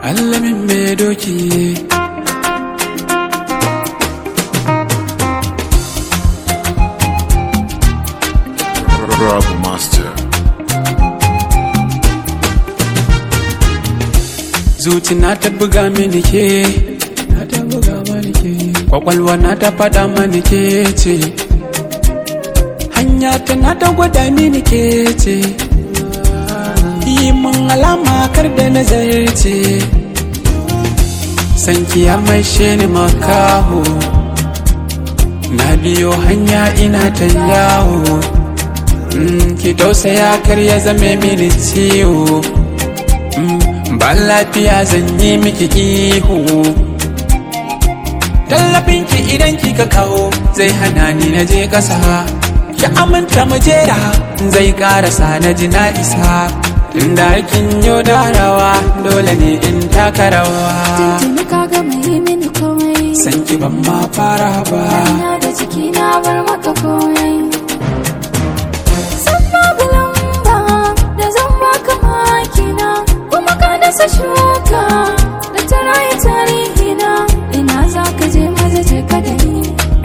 allamin mai doki Rob Master. zuci na ta buga mini ke na ta buga mani ke kwakwalwa na ta faɗa mani ke ce hanya ta na ta gwada mini ke ce yi mun alama kar da nazarce sanki ya maishe ni makaho na biyo hanya ina ta yawo Mm, ki tausaya kar ya zame mini ciwo Mm, ba lafiya zan yi miki ihu tallafin ki idan kika kawo zai hana ni na je ƙasa ki aminta mu jera zai karasa na ji na isa tunda kin yo darawa dole ne in taka rawa Tuntuni ka gama yi mini komai san ki ban ma fara ba Ina da jiki na bar maka komai San babu lamba da zan baka makina Kuma ka dasa shuka da ta rayu tarihi na Ina za ka je maza je ka da ni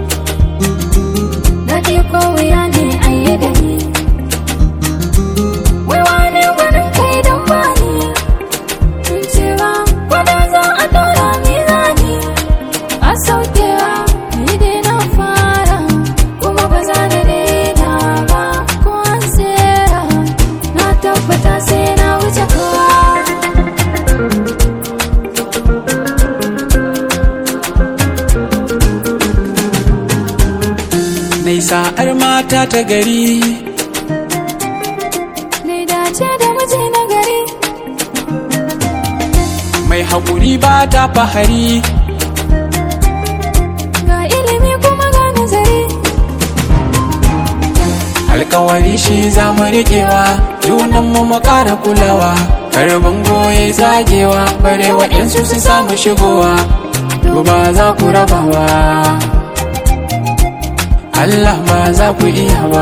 Daɗi ko wuya ne a yi da ni Wai wane gwanin kai don bani Tun cewa gwada za a ɗora mizani a saukewa ni dai na fara kuma ba za da daina ba ko an tsera na tabbata sai na wuce kowa Nai sa'ar mata ta gari Nai dace da miji na gari mai haƙuri ba ta fahari ga ilimi kuma ga nazari alkawari shi za mu riƙewa junanmu mu ƙara kulawa karbin goye zagewa bare waɗansu su samu shigowa to ba za ku raba ba Allah ba za ku iya ba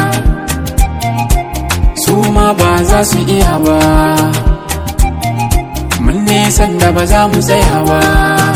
su ma ba za su iya ba mun nisan da ba za mu tsaya ba